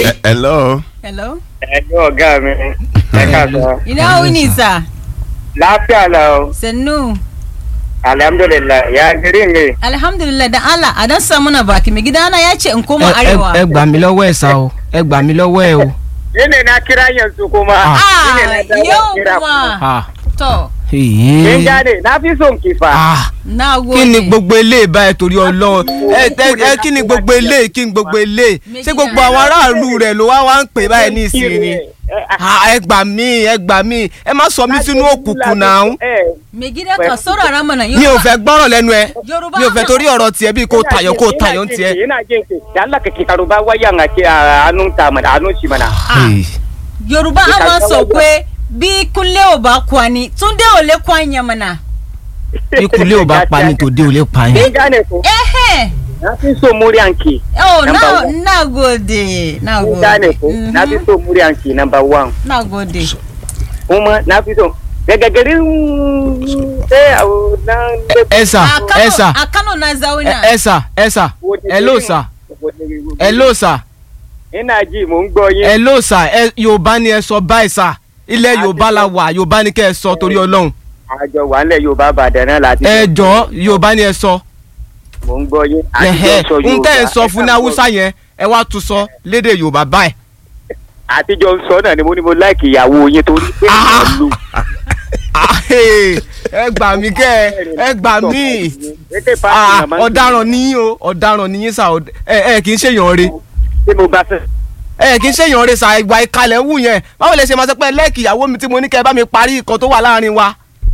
hello. hello. ẹjọ́ ọ̀gá mi ẹ káàsán ina wuni sa lafiya lau sannu alhamdulillah ya gari ne alhamdulillah da Allah a dan samu na baki mai gidana ya ce in koma ẹ arewa ẹ gbà mí lọ́wọ́ ẹ̀ sá o ẹ gbà mí lọ́wọ́ ẹ̀ o. ni ne na kira yanzu kuma Ah. Ni ne ah na dawo yau kira kuma Ah, to kin èyí. gane na fi son kifa Ah, na gode kí ni gbogbo eléyìí báyìí torí ọlọ́run ẹ ẹ ẹ kí ni gbogbo eléyìí kí ni gbogbo eléyìí ṣé gbogbo àwọn aráàlú rẹ̀ ló wá wá ń pè báyìí ní ìsìn ni. Ah, ẹ gbà mí ẹ gbà mí ẹ má sọ mí sínú òkùnkùn náà. mai gida ka saurara mana yau mi ò fẹ́ gbọ́rọ̀ lẹ́nu ẹ Yorùbá mi ò fẹ́ torí ọ̀rọ̀ tiẹ̀ bíi kò tayọ̀ kò tayọ̀ ń tiẹ̀. ina jin ki da Allah ka kitaru ba wayan a ke a hannun ta mana hannun shi mana Ah, yorùbá a máa sọ pé bí kúnlé ò bá kwani túndé ò lè kwanya mana ikùn lé ò bá pa ni tòde ò lè pa yín. kin gane ko ehe na fi so muryanki oh Number na one. na gode na kin gode gane ko Mhm. na fi so muryanki number one na gode kuma na fi so daga garin sai a nan ẹ sà a ẹ Kano sà a Kano na zauna ẹ sà ẹ sà ẹ ló sà ẹ ló sà ina ji mò ń gbọ́ yín ẹ ló sà ẹ yorùbá ni ẹ sọ báyìí sà ilẹ̀ yorùbá la wà yorùbá ni kẹ́ ẹ sọ torí ọlọ́run àjọ wà nílẹ̀ yorùbá bàdàn náà láti ẹ jọ yorùbá ni ẹ sọ mò ń gbọ́ yín ẹhẹ àtijọ́ sọ n tẹ́ ẹ yorùbá sọ fún ní haúsá yẹn ẹ wá tún sọ lédè yorùbá báyìí. àtijọ́ ń sọ náà ni mo ní mo láìkì ìyàwó yín torí pé Ah. ìlú Ah, hey, ẹ gbà mí kẹ́ ẹ ẹ gbà mí Ah, ọ̀daràn níyìn o ọ̀daràn níyìn sà ọ̀d- ẹ ẹ kì í ṣèyàn re tí mo bá fẹ́ ẹ kì í ṣèyàn re sà ìgbà ìkalẹ̀ wù yẹn báwo lè ṣe máa sọ pé lẹ́ẹ̀kì ìyàwó mi tí mo ní kẹ́ ẹ bá mi parí nǹkan tó wà láàrin wa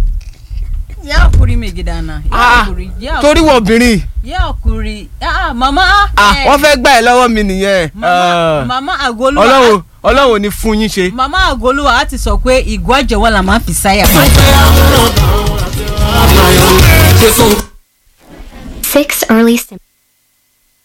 ya hakuri mai gidana ya Ah, hakuri ya torí hakuri wọ obìnrin ya hakuri ah mama ah eh, wọ́n fẹ́ gbà ẹ́ lọ́wọ́ mi nìyẹn mama Ah, mama agoluwa ọlọ́run ọlọ́run ò ní fún yín ṣe. mama agoluwa á ti sọ pé ìgò àjẹwọ́ la máa fi sáyà. Six early symptoms.